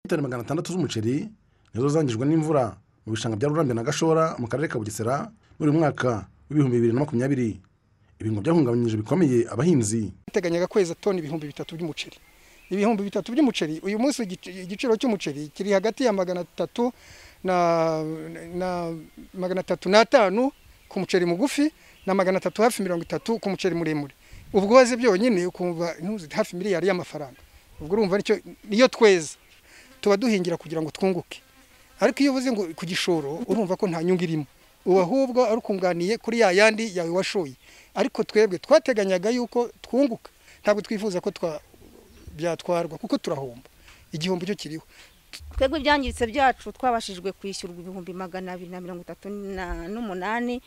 litiro magana atandatu z'umuceri nizo zangijwe n'imvura mu bishanga bya rurambi na gashora mu karere ka bugesera muri uyu mwaka w'ibihumbi bibiri na makumyabiri ibi ngo byahungabanyije bikomeye abahinzi duteganyaga kweza toni ibihumbi bitatu by'umuceri ibihumbi bitatu by'umuceri uyu munsi igic- igiciro cy'umuceri kiri hagati ya magana atatu na, na magana atatu n'atanu ku muceri mugufi na magana atatu hafi mirongo itatu ku muceri muremure ubwo waze byonyine ukumva ntuzi hafi miliyari y'amafaranga ubwo urumva nicyo niyo tweza tuba duhingira kugira ngo twunguke ariko iyo uvuze ngo ku gishoro urumva ko nta nyungu irimo ubu ahubwo ari ukunganiye kuri ya yandi yawe washoye ariko twebwe twateganyaga yuko twunguka ntabwo twifuza ko twa- byatwarwa kuko turahomba igihombo cyo kiriho twebwe ibyangiritse byacu twabashijwe kwishyurwa ibihumbi magana abiri na mirongo itatu na- n'umunani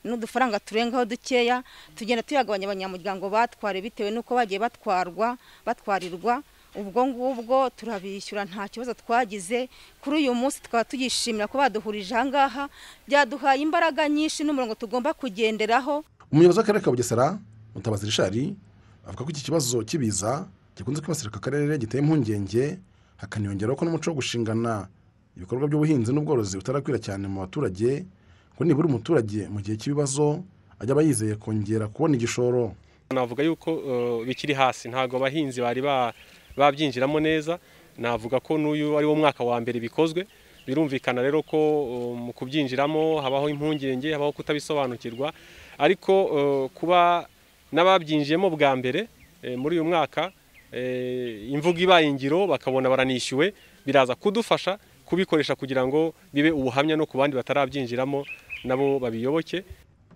n'udufaranga turengaho dukeya tugenda tuyagabanya abanyamuryango batware bitewe n'uko bagiye batwarwa batwarirwa ubwo ngubwo turabishyura nta kibazo twagize kuri uyu munsi tukaba tugishimira ko baduhurije aha ngaha byaduhaye imbaraga nyinshi n'umurongo tugomba kugenderaho umuyobozi w'akarere ka bugesera mutabazi rishari avuga ko iki kibazo cy'ibiza gikunze kwibasira aka karere giteye impungenge hakaniyongeraho ko n'umuco wo gushingana ibikorwa by'ubuhinzi n'ubworozi utarakwira cyane mu baturage ngo nibura umuturage mu gihe cy'ibibazo ajya aba yizeye kongera kubona igishoro navuga yuko eh, bikiri hasi ntabwo abahinzi bari ba- babyinjiramo neza navuga ko n'uyu ari wo mwaka wa mbere bikozwe birumvikana rero ko eh, mu kubyinjiramo habaho impungenge habaho kutabisobanukirwa ariko eh, kuba n'ababyinjiyemo bwa mbere eh, muri uyu mwaka eh, imvugo ibaye ingiro bakabona baranishyuwe biraza kudufasha kubikoresha kugira ngo bibe ubuhamya no ku bandi batarabyinjiramo nabo babiyoboke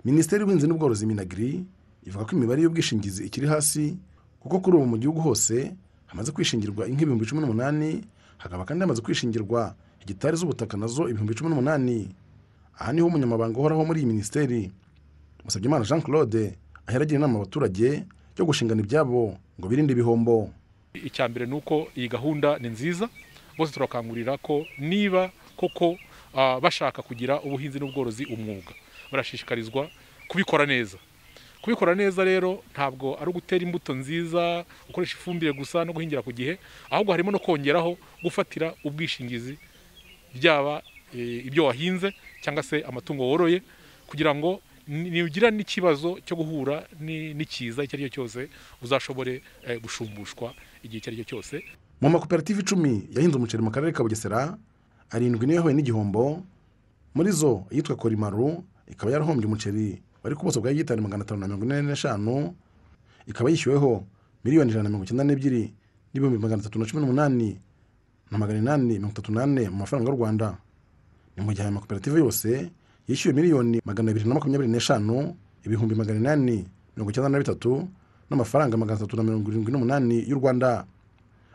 minisiteri y'ubuhinzi n'ubworozi minagiri ivuga ko imibare y'ubwishingizi ikiri hasi kuko kuri ubu mu gihugu hose hamaze kwishingirwa inka ibihumbi cumi n'umunani hakaba kandi hamaze kwishingirwa hegitari z'ubutaka nazo ibihumbi cumi n'umunani aha niho umunyamabanga uhoraho muri iyi minisiteri Musabyimana Jean Claude ahera agira inama abaturage yo gushingana ibyabo ngo birinde ibihombo icya mbere ni uko iyi gahunda ni nziza bose turakangurira ko niba koko ah, bashaka kugira ubuhinzi n'ubworozi umwuga barashishikarizwa kubikora neza kubikora neza rero ntabwo ari ugutera imbuto nziza gukoresha ifumbire gusa no guhingira ku gihe ahubwo harimo no kongeraho gufatira ubwishingizi byaba eh, ibyo wahinze cyangwa se amatungo woroye kugira ngo ni- nugira n'ikibazo cyo guhura ni- n'ikiza icyo ari cyo cyose uzashobore eh, gushumbushwa igihe icyo ari cyo cyose mu makoperative icumi yahinze umuceri mu karere ka bugesera arindwi niyo yahuye n'igihombo muri zo iyitwa korimaru ikaba yarahombye umuceri wari ku buso bwa hegitari magana atanu na mirongo ine n'eshanu ikaba yishyuweho miliyoni ijana na mirongo icyenda n'ebyiri n'ibihumbi magana atatu na cumi n'umunani na magana inani mirongo itatu n'ane mu mafaranga y'u rwanda ni mu gihe aya makoperative yose yishyuwe miliyoni magana abiri na makumyabiri n'eshanu ibihumbi magana inani mirongo icyenda na bitatu n'amafaranga magana atatu na mirongo irindwi n'umunani y'u rwanda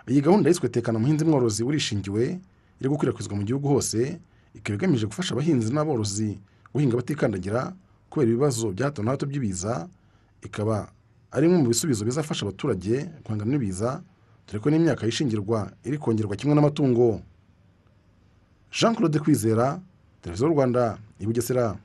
iyi gahunda yiswe tekana umuhinzi mworozi urishingiwe iri gukwirakwizwa mu gihugu hose ikaba igamije gufasha abahinzi n'aborozi guhinga batikandagira kubera ibibazo bya hato na hato by'ibiza ikaba ari imwe mu bisubizo bizafasha abaturage guhangana n'ibiza dore ko n'imyaka yishingirwa iri kongerwa kimwe n'amatungo jean claude kwizera televiziyo y'u rwanda i bugesera